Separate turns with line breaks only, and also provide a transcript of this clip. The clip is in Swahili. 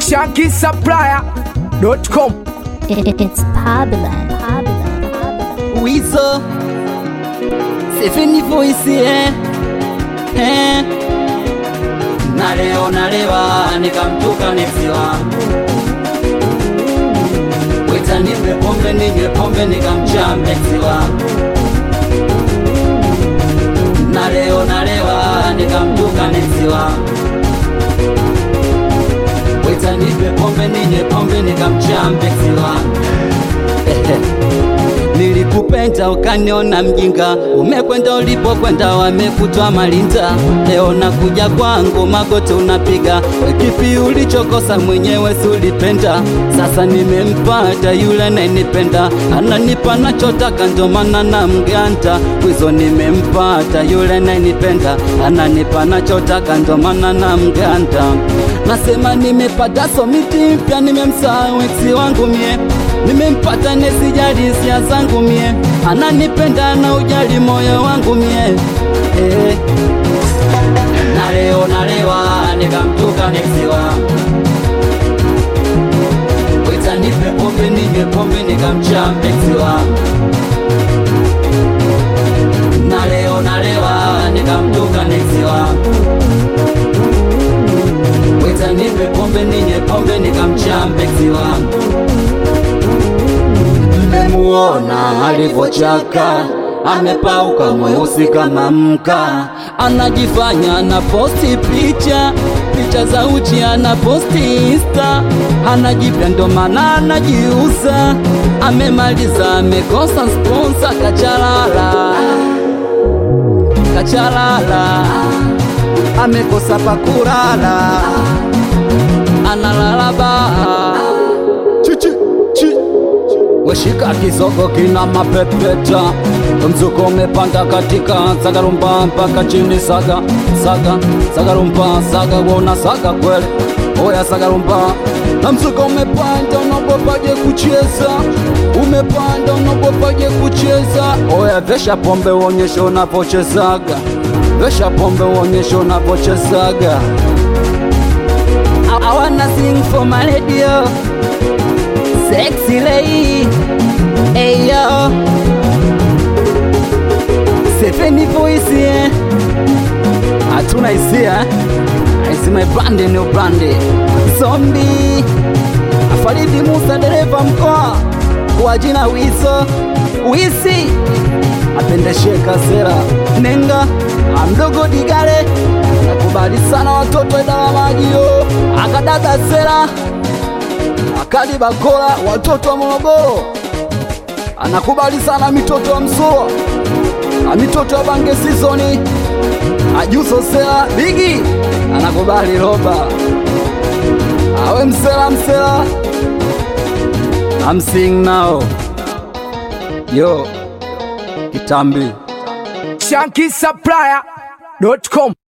shankisupplier.com
It, it's Pablan.
Wizo Sefeni voice eh eh na leo nalewa nikamtuka nesi wangu wita nipe pombe ninywe pombe nikamchamba eksi wangu na leo nalewa nikamtuka nesi wangu wita nipe pombe ninywe pombe nikamchamba eksi wangu Nilikupenda ukaniona mjinga, umekwenda ulipokwenda, wamekutwa malinda. Leo nakuja kwangu, magoti unapiga, we kipi ulichokosa mwenyewe sulipenda? Sasa nimempata yule ananipenda, ananipa nachotaka, ndo maana na mganta kwizo. Nimempata yule ananipenda, ananipa nachotaka, ndo maana na mganta. Nasema nimepata somiti mpya, nimemsahau eksi wangu mie nimempata nesijali hisia zangu mie, ananipenda na ujali moyo wangu mie eh. Na leo nalewa nikamtuka neksi wangu, wita nipe pombe ninywe pombe nikamchamba eksi wangu. Na leo nalewa nikamtuka neksi wangu, wita nipe pombe ninywe pombe nikamchamba eksi wangu mmemuona alivyochaka, amepauka mweusi kama mka, anajifanya na posti picha picha za uchi ana posti insta, anajipya ndo maana anajiuza, amemaliza amekosa sponsa, kachalala kachalala, amekosa pakulala, analala baa chichi chi weshika kisogo kina mapepeta mzuko umepanda katika sagarumba mpaka chini saga saga sagarumba saga wona saga kweli oya sagarumba na mzuko umepanda unagopaje kucheza umepanda unagopaje kucheza oya vesha pombe uonyeshe unavyochezaga vesha pombe uonyeshe unavyochezaga I, I wanna sing for my radio sexy lady hey yo Sefeni voice yeah hatuna hisia hizi my brand new brand zombie Faridi Musa dereva mkoa kwa jina Wiso Wisi apendeshe kasera nenga amdogo digale nakubali sana watoto idara majio akadada sera akali bakola watoto wa Morogoro anakubali sana mitoto wa Msoa na mitoto wa Bange Sizoni ajuso sela bigi anakubali roba awe msela msela I'm sing now yo kitambi
shankisupplier.com